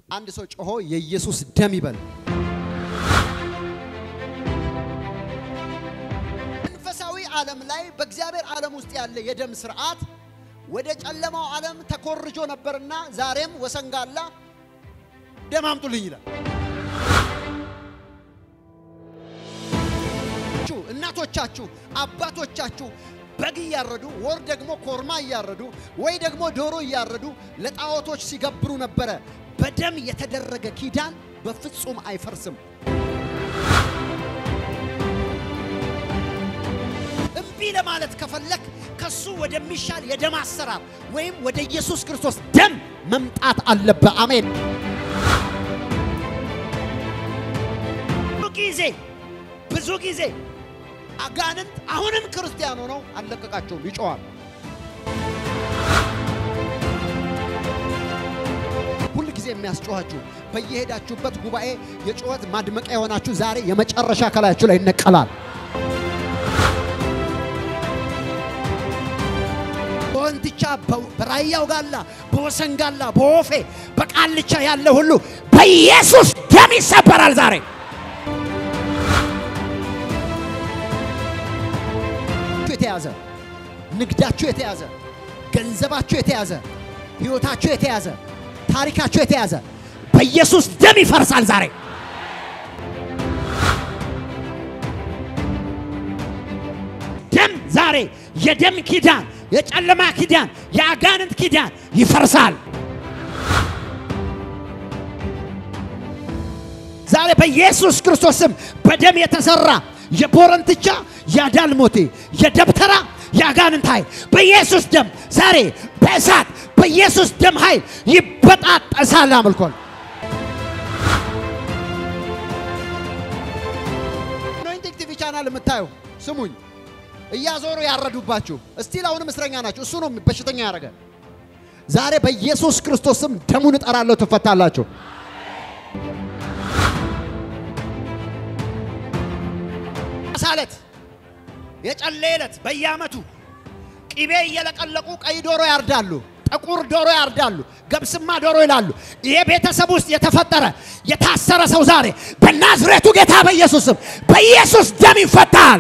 አንድ ሰው ጮሆ የኢየሱስ ደም ይበል። መንፈሳዊ ዓለም ላይ በእግዚአብሔር ዓለም ውስጥ ያለ የደም ስርዓት ወደ ጨለማው ዓለም ተኮርጆ ነበርና ዛሬም ወሰንጋላ ደም አምጡልኝ ይላል። እናቶቻችሁ አባቶቻችሁ በግ እያረዱ ወር ደግሞ ኮርማ እያረዱ ወይ ደግሞ ዶሮ እያረዱ ለጣዖቶች ሲገብሩ ነበረ። በደም የተደረገ ኪዳን በፍጹም አይፈርስም። እምቢ ለማለት ከፈለክ ከሱ ወደሚሻል የደም አሰራር ወይም ወደ ኢየሱስ ክርስቶስ ደም መምጣት አለበት። አሜን። ብዙ ጊዜ ብዙ ጊዜ አጋንንት አሁንም ክርስቲያን ሆነው አልለቀቃቸውም፣ ይጮዋል። ሁል ጊዜ የሚያስጮኋችሁ በየሄዳችሁበት ጉባኤ የጩኸት ማድመቂያ የሆናችሁ ዛሬ የመጨረሻ ከላያችሁ ላይ ይነቀላል። በወንትቻ በራያው ጋላ፣ በወሰን ጋላ፣ በወፌ በቃልቻ ያለ ሁሉ በኢየሱስ ደም ይሰበራል ዛሬ። የተያዘ ንግዳችሁ የተያዘ ገንዘባችሁ የተያዘ ሕይወታችሁ የተያዘ ታሪካችሁ የተያዘ በኢየሱስ ደም ይፈርሳል ዛሬ። ደም ዛሬ የደም ኪዳን፣ የጨለማ ኪዳን፣ የአጋንንት ኪዳን ይፈርሳል ዛሬ በኢየሱስ ክርስቶስ ስም በደም የተሰራ የቦረንትቻ የዳልሞቴ የደብተራ የአጋንንት ኃይል በኢየሱስ ደም ዛሬ በእሳት በኢየሱስ ደም ኃይል ይበጣጠሳል። አምልኮል አኖይንቲንግ ቲቪ ቻናል የምታዩ ስሙኝ፣ እያዞሩ ያረዱባችሁ እስቲል አሁንም እስረኛ ናችሁ። እሱ ነው በሽተኛ ያደረገ። ዛሬ በኢየሱስ ክርስቶስ ስም ደሙን እጠራለሁ፣ ትፈታላችሁ። ሳለት የጨሌ ዕለት በየዓመቱ ቅቤ እየለቀለቁ ቀይ ዶሮ ያርዳሉ፣ ጥቁር ዶሮ ያርዳሉ፣ ገብስማ ዶሮ ይላሉ። ይሄ ቤተሰብ ውስጥ የተፈጠረ የታሰረ ሰው ዛሬ በናዝሬቱ ጌታ በኢየሱስ ስም በኢየሱስ ደም ይፈታል።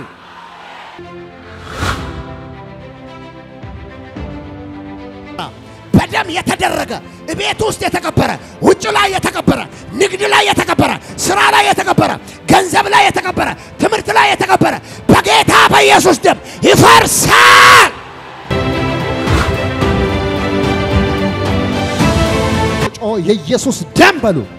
በደም የተደረገ ቤት ውስጥ የተቀበረ ውጭ ላይ የተቀበረ ንግድ ላይ የተቀበረ ስራ ላይ የተቀበረ ገንዘብ ላይ የተቀበረ ትምህርት ላይ የተቀበረ በጌታ በኢየሱስ ደም ይፈርሳል። ጮ የኢየሱስ ደም በሉ።